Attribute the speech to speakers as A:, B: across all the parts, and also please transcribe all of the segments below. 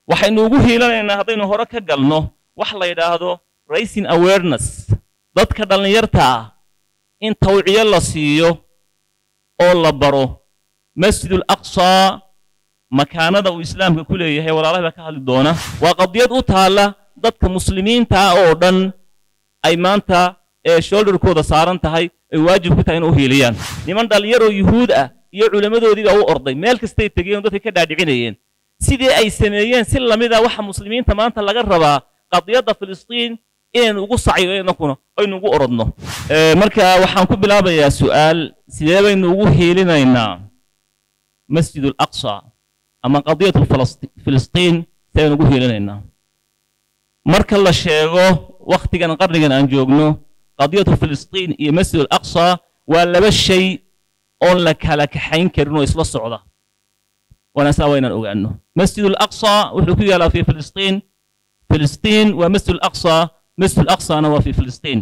A: waxaynu ugu hiilanaynaa haddaynu hore ka galno wax la yidhaahdo racing awareness dadka dhallinyarta ah in tawciyo la siiyo oo la baro masjidul aqsaa makaanada uu islaamka ku leeyahay walaalaha baa ka hadli doona waa qadiyad u taalla dadka muslimiinta ah oo dhan ay maanta ee shoulderkooda saaran tahay ay waajib ku tahay in u hiiliyaan niman dhallinyaroo yuhuud ah iyo culammadoodiibaa u orday meel kastay tegeen oo dadka ka dhaadhicinayeen sidii ay sameeyeen si lamida waxa muslimiinta maanta laga rabaa qadiyadda filistiin inaynu ugu sacyo inakuna aynu ugu orodno marka waxaan ku bilaabayaa su'aal sidee baynu ugu hiilinaynaa masjid alaqsa ama qadiyatu filistiin sidaynu ugu hiilinaynaa marka la sheego wakhtigan qarnigan aan joogno qadiyatu filistiin iyo masjid alaqsa waa laba shay oon la kala kaxayn karin oo isla socda waana saa waa inaan ogaano masjid alaqsa wuxuu ku yaalaa fi filistiin filistiin waa masjid alaqsa masjid alaqsana waa fi filistiin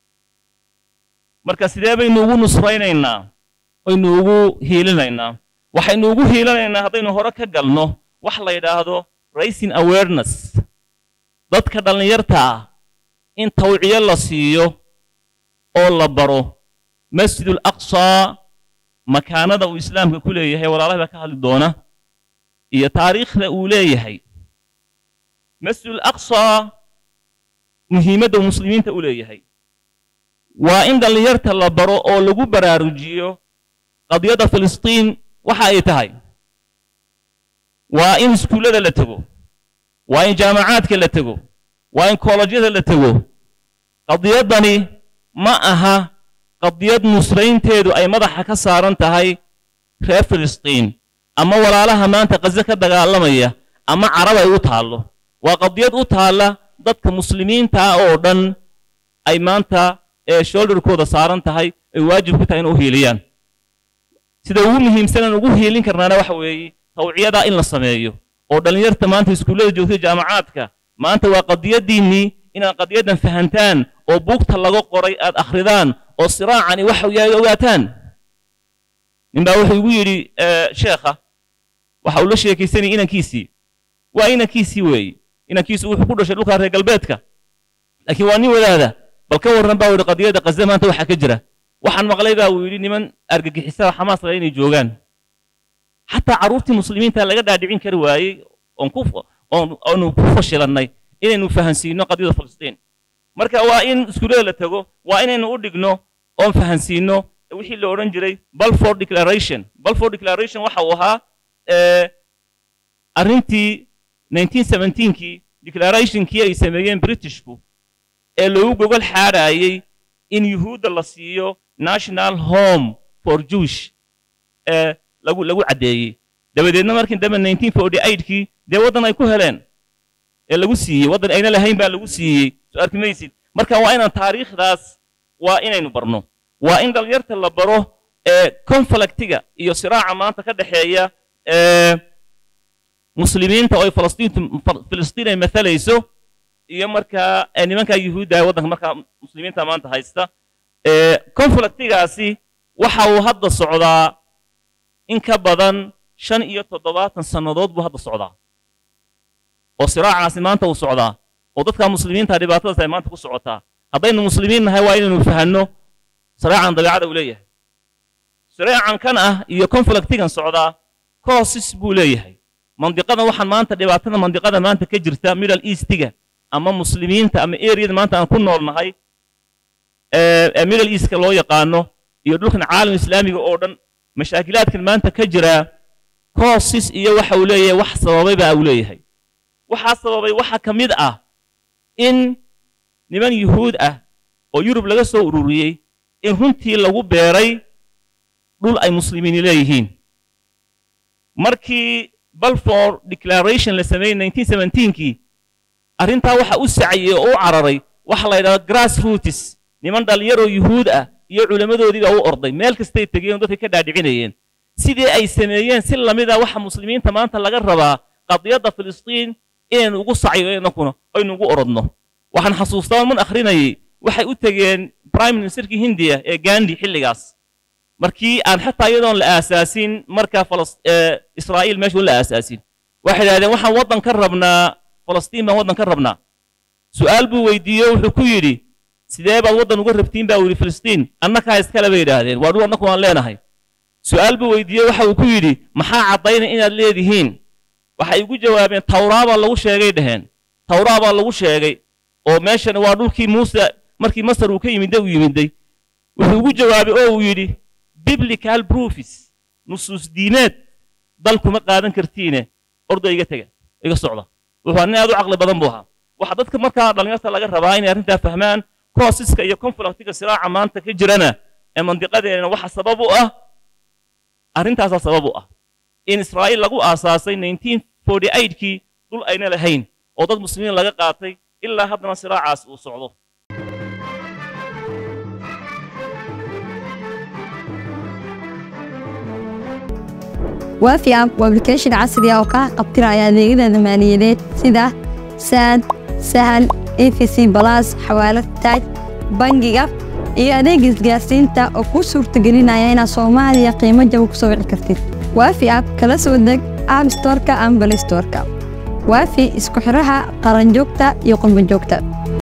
A: marka sidee baynu ugu nusraynaynaa aynu ugu hiilinaynaa waxaynu ugu hiilinaynaa haddaynu hore ka galno wax la yidhaahdo racing awareness dadka dhallinyarta ah in tawciyo la siiyo oo la baro masjidul aqsaa makaanada uu islaamka ku leeyahay walaalaha baa ka hadli doona iyo taariikhda uu leeyahay masjidul aqsaa muhiimadda uu muslimiinta u leeyahay waa in dhallinyarta la baro oo lagu baraarujiyo qadiyadda filistiin waxa ay tahay waa in iskuullada la tego waa in jaamacaadka la tego waa in koolajyada la tego qadiyaddani ma aha qadiyad nusraynteedu ay madaxa ka saaran tahay reer filistiin ama walaalaha maanta qaze ka dagaalamaya ama carab ay u taallo waa qadiyad u taalla dadka muslimiinta ah oo dhan ay maanta ee shoulderkooda saaran tahay ay waajib ku tahay in u hiiliyaan sida ugu muhiimsanaan ugu hiilin karnaana waxa weeye tawciyadaa in la sameeyo oo dhallinyarta maanta iskuullada joogtay jaamacaadka maanta waa qadiyaddiinnii inaad qadiyaddan fahantaan oo buugta laga qoray aad akhridaan oo siraacani waxa yahay ogaataan ninbaa wuxuu igu yidhi sheekha waxa uu la sheekaysanayay inankiisii waa inankiisii weeye inankiisu wuxuu ku dhashay dhulkaa reer galbeedka laakiin waa nin wadaada bal ka warran baa u yidhi qadiyadda qaze maanta waxaa ka jira waxaan maqlay baa uu yidhi niman argagixisada xamaas laga inay joogaan xataa carruurtii muslimiinta laga dhaadhicin kari waayey oon ku oonu ku fashilannay inaynu fahansiino qadiyada filistiin marka waa in iskuullada la tego waa inaynu u dhigno oon fahansiino wixii la odhan jiray balfour declaration balfour declaration waxa uu ahaa arrintii 1917kii declarationkii ay sameeyeen britishku ee loogu gogol xaadhaayey in yuhuudda la siiyo national home for jewish ee lagu lagu caddeeyey dabadeedna markii dambe 1948kii dee waddan ay ku heleen ee lagu siiyey waddan ayna lahayn baa lagu siiyey soo arki maysid marka waa inaan taariikhdaas waa inaynu barno waa in dhallinyarta la baro ee conflictiga iyo siraaca maanta ka dhexeeya ee muslimiinta oo ay falastiintu filistiin ay mathalayso iyo markaa nimankaa yuhuudda ee waddanka markaa muslimiinta maanta haysta ee conflictigaasi waxa uu hadda socdaa in ka badan shan iyo toddobaatan sannadood buu hadda socdaa oo siraacaasi maanta uu socdaa oo dadka muslimiinta dhibaatadaas ay maanta ku socotaa haddaynu muslimiin nahay waa inaynu fahanno siraacan dabeecada uu leeyahay siraacan kan ah iyo conflictigan socdaa causes buu leeyahay mandiqadan waxaan maanta dhibaatada mandiqada maanta ka jirta middle eastiga ama muslimiinta ama areada maanta aan ku nool nahay ee middle eastka loo yaqaano iyo dhulkan caalam islaamiga oo dhan mashaakilaadkan maanta ka jira causes iyo waxa uu leeyahay wax sababay baa uu leeyahay waxaa sababay waxa ka mid ah in niman yuhuud ah oo yurub laga soo ururiyey in runtii lagu beeray dhul ay muslimiini leeyihiin markii balfour declaration la sameeyey 1917kii arrintaa waxa u sacayey oo u cararay waxa la yidhahdo grass roots niman dhallinyaroo yuhuud ah iyo culammadoodii baa u orday meel kastay tegeen oo dadka ka dhaadhicinayeen sidii ay sameeyeen si lamida waxa muslimiinta maanta laga rabaa qadiyadda filistiin inaynu ugu sacyo inakuna aynu ugu orodno waxaan xasuustaa man akhrinayay waxay u tegeen prime ministerkii hindiya ee gandi xilligaas markii aan xataa iyadoon la aasaasin markaa israa'iil meesha la aasaasin waxay idhahdeen waxaan waddan ka rabnaa falastiin baan waddan ka rabnaa su'aal buu weydiiye wuxuu ku yidhi sidee baad waddan uga rabtiin baa yidhi filistiin annakaa iskale bay yidhaahdeen waa dhul annaku aan leenahay su'aal buu weydiiye waxa uu ku yidhi maxaa caddaynay inaad leedihiin waxay ugu jawaabeen tawraa baa lagu sheegay dhaheen tawraa baa lagu sheegay oo meeshan waa dhulkii muuse markii masar uu ka yimidday uu yimidday wuxuu ugu jawaabay oo uu yidhi biblical proofs nusuus diimeed dal kuma qaadan kartiine ordo iga tega iga socda wuxuu nin aad u caqli badan buu ahaa waxaa dadka markaa dhallinyarta laga rabaa inay arrintaa fahmaan koosiska iyo konfliktiga siraaca maanta ka jirana ee mandiqadeena waxa sabab u ah arrintaasaa sabab u ah in israa'iil lagu aasaasay 1948kii dhul ayna lahayn oo dad muslimiin laga qaatay ilaa haddana siraacaas uu socdo
B: waafi app waa application casri ah oo kaa qabtiraya adeegyada maaliyadeed sida saad sahal efc balas xawaalad taaj bangiga iyo adeega isgaarsiinta oo kuu suurtagelinaya inaad soomaaliya qiimo jaba ku soo wici kartid waafi app kala soo deg app storeka ama balay storeka waafi isku xidhaha qaranjoogta iyo qurbanjoogta